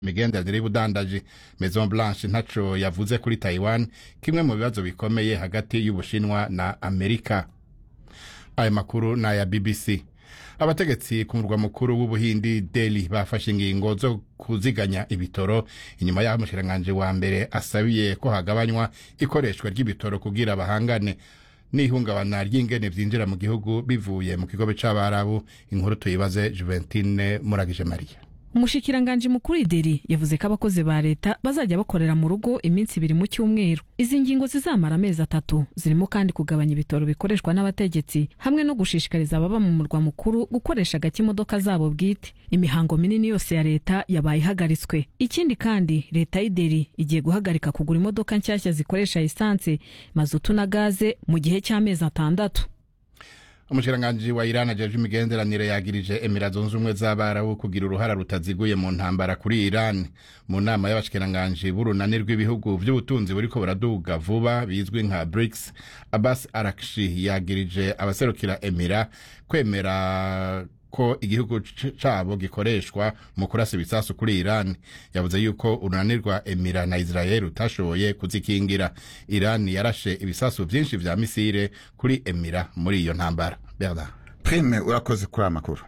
imigenderanire y'ubudandaji maison blanche ntaco yavuze kuri taiwan kimwe mu bibazo bikomeye hagati y'ubushinwa na amerika ayo makuru ni aya bbc abategetsi ku murwa mukuru w'ubuhindi deli bafashe ingingo zo kuziganya ibitoro inyuma y'aho umushikiranganji wa mbere asabiye ko hagabanywa ikoreshwa ry'ibitoro kugira bahangane n'ihungabana ry'ingene vyinjira mu gihugu bivuye mu kigobe c'abarabu inkuru tuyibaze juventine muragije mariya umushikiranganji mukuru ideri yavuze ko abakozi ba leta bazajya bakorera mu rugo iminsi ibiri mu cyumweru izi ngingo zizamara amezi atatu zirimo kandi kugabanya ibitoro bikoreshwa n'abategetsi hamwe no gushishikariza ababa mu murwa mukuru gukoresha gake imodoka zabo bwite imihango minini yose ya leta yabaye ihagaritswe ikindi kandi leta y'ideri igiye guhagarika kugura imodoka nshyashya zikoresha esanse mazutu na gaze mu gihe cy'amezi atandatu umushikiranganji wa Iran ajeje imigenderanire yagirije Emira zunze ubumwe z'abarabu kugira uruhara rutaziguye mu ntambara kuri Iran mu nama y'abashikiranganji b'urunani rw'ibihugu vy'ubutunzi buriko buraduga vuba bizwi nka BRICS Abbas Arakshi yagirije abaserukira Emira kwemera ko igihugu cabo gikoreshwa mu kurasa ibisasu kuri Iran yavuze yuko urunani rwa Emira na Israel utashoboye kuzikingira Iran yarashe ibisasu vyinshi vya misile kuri Emira muri iyo ntambara Bernard prime urakoze kuri aya makuru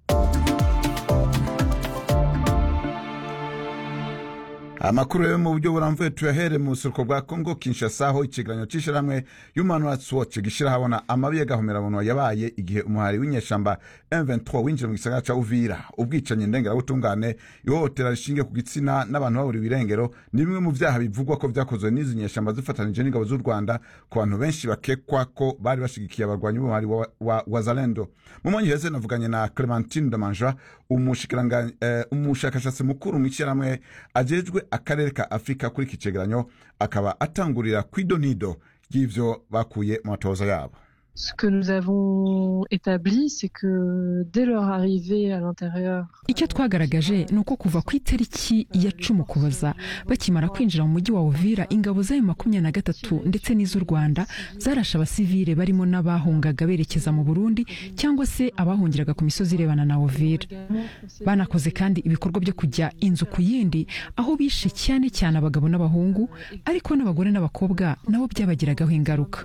amakuru yo mu buryo buramvuye tuyahere mu buseruko bwa kongo kinshasa aho ikigeranyo c'ishirahamwe human rights watch gishira habona amabi y'agahomerabunwa yabaye igihe umuhari w'inyeshamba m23 winjira mu gisagara ca uvira ubwicanyi ndengerabutungane ihohotera rishingiye ku gitsina n'abantu baburiwe irengero ni bimwe mu vyaha bivugwa ko vyakozwe n'izi nyeshamba zifatanije n'ingabo z'u rwanda ku bantu benshi bakekwa ko bari bashigikiye abarwanyi b'umuhari wa, wa, wa zalendo mu mwanya uheze navuganye na clementine damanja umushakashatsi uh, mukuru mw'ishyirahamwe ajejwe akarere ka afurika kuri iki cegeranyo akaba atangurira kw'idonido ry'ivyo bakuye mu matoza yabo Ce que nous avons établi, c'est que dès leur arrivée à l'intérieur. icyo twagaragaje ni uko kuva ku itariki ya cumi ukuboza bakimara kwinjira mu mujyi wa uvira ingabo zayo makumyabiri na gatatu ndetse n'iz'u rwanda zarashe abasivile barimo n'abahungaga berekeza mu burundi cyangwa se abahungiraga ku misozi irebana na uvira banakoze kandi ibikorwa byo kujya inzu ku yindi aho bishe cyane cyane abagabo n'abahungu ariko n'abagore n'abakobwa nabo byabagiragaho ingaruka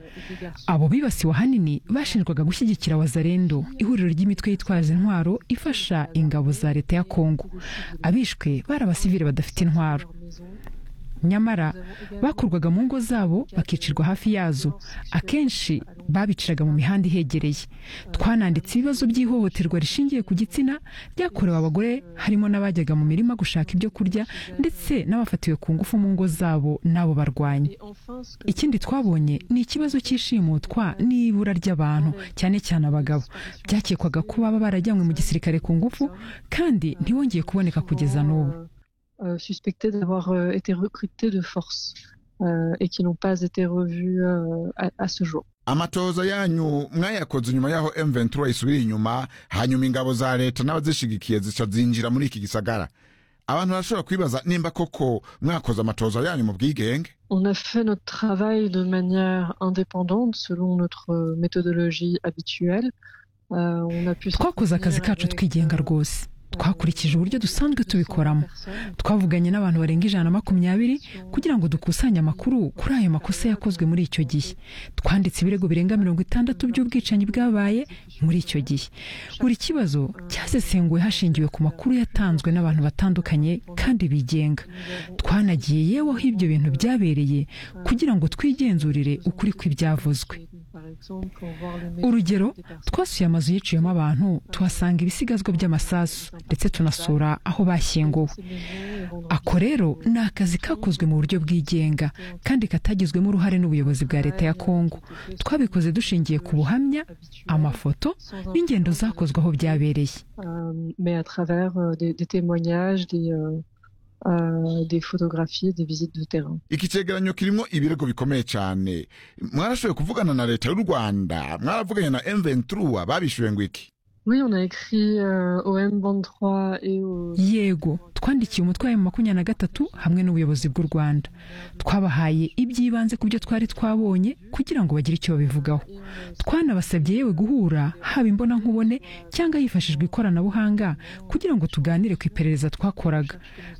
abo bibasiwe ahanini bashinjwaga gushyigikira wazarendo ihuriro ry'imitwe yitwaza intwaro ifasha ingabo za leta ya kongo abishwe bari abasivile badafite intwaro nyamara bakurwaga mu ngo zabo bakicirwa hafi yazo akenshi babiciraga mu mihanda ihegereye twananditse ibibazo by'ihohoterwa rishingiye ku gitsina ryakorewe abagore harimo n'abajyaga mu mirima gushaka ibyo kurya ndetse n'abafatiwe ku ngufu mu ngo zabo n'abo barwanyi ikindi twabonye ni ikibazo cy'ishimutwa n'ibura ry'abantu cyane cyane abagabo byakekwaga ko baba barajyanywe mu gisirikare ku ngufu kandi ntibongeye kuboneka kugeza n'ubu euh, suspectés d'avoir euh, été recrutés de force euh, et qui n'ont pas été revus à, à ce jour. amatoza yanyu mwayakoze nyuma y'aho m23 isubira inyuma hanyuma ingabo za leta n'abazishigikiye zica zinjira muri iki gisagara abantu barashobora kwibaza nimba koko mwakoze amatoza yanyu mu bwigenge On a fait notre travail de manière indépendante selon notre méthodologie habituelle. on a pu twakoze akazi kacu twigenga rwose twakurikije uburyo dusanzwe tubikoramo twavuganye n'abantu barenga ijana na makumyabiri kugira ngo dukusanye amakuru kuri ayo makosa yakozwe muri icyo gihe twanditse ibirego birenga mirongo itandatu by'ubwicanyi bwabaye muri icyo gihe buri kibazo cyasesenguwe hashingiwe ku makuru yatanzwe n'abantu batandukanye kandi bigenga twanagiye yewe aho ibyo bintu byabereye kugira ngo twigenzurire ukuri kw'ibyavuzwe urugero twasuye amazu yiciyemo abantu tuhasanga ibisigazwa by'amasasu ndetse tunasura aho bashyinguwe ako rero ni akazi kakozwe mu buryo bwigenga kandi katagizwemo uruhare n'ubuyobozi bwa leta ya kongo twabikoze dushingiye ku buhamya amafoto n'ingendo zakozwe aho byabereye Uh, des photographies des visites de terrain iki cegeranyo kirimo ibirego bikomeye cyane mwarashoboye kuvugana na leta y'u rwanda mwaravuganye na m23 babishuye ngo iki Oui, on a écrit euh, au M23 et au... yego twandikiye umutwe wa makumyabiri na gatatu hamwe n'ubuyobozi bw'u rwanda twabahaye iby'ibanze ku byo twari twabonye kugira ngo bagire icyo babivugaho twanabasabye yewe guhura haba imbona nkubone cyangwa hifashishwa ikoranabuhanga kugira ngo tuganire ku iperereza twakoraga